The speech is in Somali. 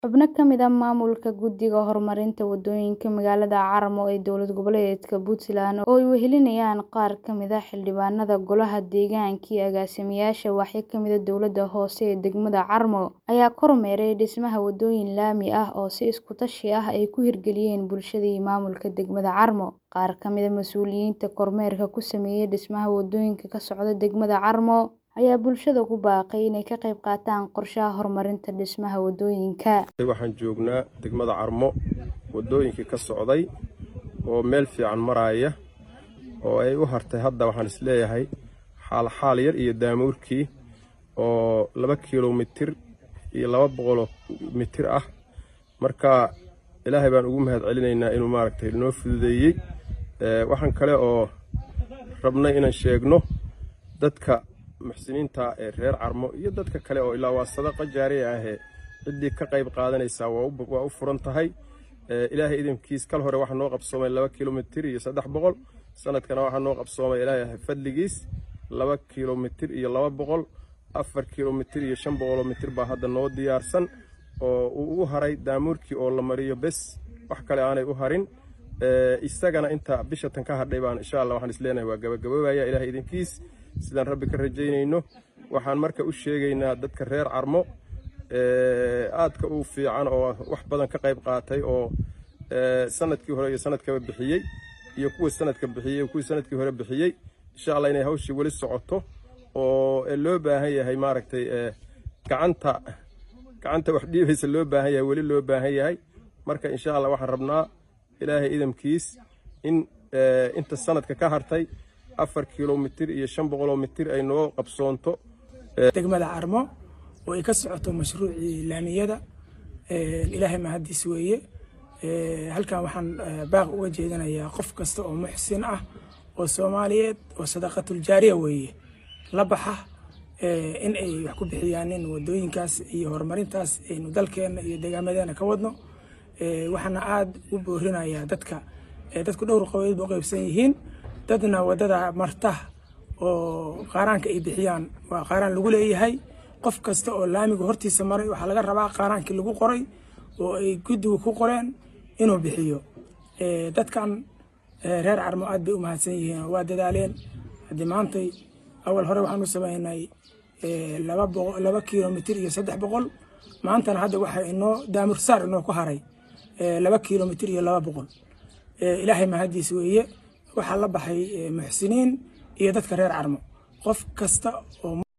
Xubno ka mid ah maamulka Guddiga Horumarinta Waddooyinka magaalada Carmo ee dowlad goboleedka Puntland oo ay wehelinayaan qaar ka mid ah xildhibaanada Golaha Deegaanka iyo agaasimayaasha waaxyo ka mid ah dowladda hoose ee degmada Carmo ayaa kormeeray dhismaha waddooyin laami ah oo si isku tashi ah ay ku hirgeliyeen bulshada iyo maamulka degmada Carmo. Qaar ka mid ah mas'uuliyiinta kormeerka ku sameeyay dhismaha waddooyinka ka socda degmada Carmo ayaa bulshada ku baaqay inay ka qayb qaataan qorshaha horumarinta dhismaha waddooyinka. Waxaan joognaa degmada Carmo waddooyinkii ka socday oo meel fiican maraya oo ay u hartay hadda waxaan isleeyahay xaal xaal yar iyo daamuurkii oo laba kiiloomitir iyo laba boqoloo mitir ah marka ilaahay baan ugu mahad celinaynaa inuu maaragtay noo fududeeyey waxaan kale oo rabnay inaan sheegno dadka muxsiniinta ee reer Carmo iyo dadka kale oo ilaa waa sadaqa jaariya ahee ciddii ka qayb qaadanaysaa waa u furan tahay ilaahay idinkiis kal hore waxaa noo qabsoomay laba kiiloomitir iyo saddex boqol sanadkana waxaa noo qabsoomay ilaahay fadligiis laba kiiloomitir iyo laba boqol afar kiiloomitir iyo shan boqoloo mitir baa hadda noo diyaarsan oo uu u haray daamuurkii oo la mariyo bes wax kale aanay u harin isagana inta bisha tan ka hadhay baan insha allah waxaan isleenahay waa gabagaboobaya ilaahay idinkiis sidaan rabbi ka rajaynayno waxaan marka u sheegaynaa dadka reer Carmo aadka u fiican oo wax badan ka qayb qaatay oo sanadkii hore iyo sanadkaba bixiyey iyo kuwa sanadka bixiyey iyo kuwa sanadkii hore bixiyey insha allah inay hawshii weli socoto oo loo baahan yahay maaragtay gacanta gacanta wax dhiibaysa loo baahan yahay weli loo baahan yahay marka insha allah waxaan rabnaa ilaahay idamkiis in inta sanadka ka hartay afar kiiloomitir iyo shan boqoloo mitir ay noo qabsoonto degmada Carmo oo ay ka socoto mashruucii laamiyada ilaahay mahadiis weeye halkan waxaan baaq uga jeedinayaa qof kasta oo muxsin ah oo Soomaaliyeed oo sadaqatul jaariya weeye la baxa in ay wax ku bixiyaan in wadooyinkaas iyo horumarintaas aynu dalkeena iyo deegaamadeena ka wadno waxaana aad u boorinayaa dadka dadku dhowr qabood u qaybsan yihiin dadna wadada marta oo qaaraanka ay bixiyaan waa qaaraan lagu leeyahay qof kasta oo laamiga hortiisa maray waxaa laga rabaa qaaraankii lagu qoray oo ay guddigu ku qoreen inuu bixiyo dadkan reer Carmo aad bay u mahadsan yihiin waa dadaaleen haddii maantay awal hore waxaan u sameynay laba boqol laba kiiloomitir iyo saddex boqol maantana hadda waxaa inoo daamur saar inoo ku haray laba kiiloomitir iyo laba boqol ilaahay mahadiis weeye waxaa la baxay muxsiniin iyo dadka reer Carmo qof kasta oo